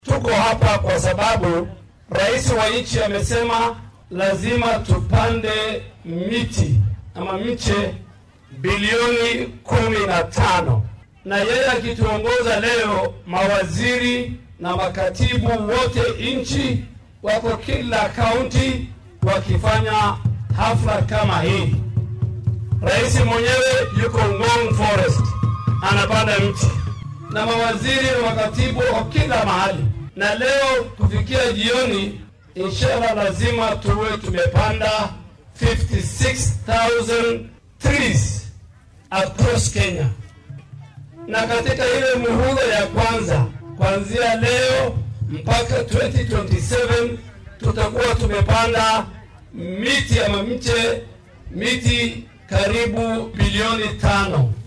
Tuko hapa kwa sababu rais wa nchi amesema lazima tupande miti ama mche bilioni kumi na tano na yeye akituongoza leo, mawaziri na makatibu wote nchi wako kila kaunti wakifanya hafla kama hii. Rais mwenyewe yuko Ngong Forest anapanda mti na mawaziri na makatibu wako kila mahali, na leo kufikia jioni, inshallah lazima tuwe tumepanda 56,000 trees across Kenya, na katika ile muhula ya kwanza kuanzia leo mpaka 2027 tutakuwa tumepanda miti ama mche miti karibu bilioni tano.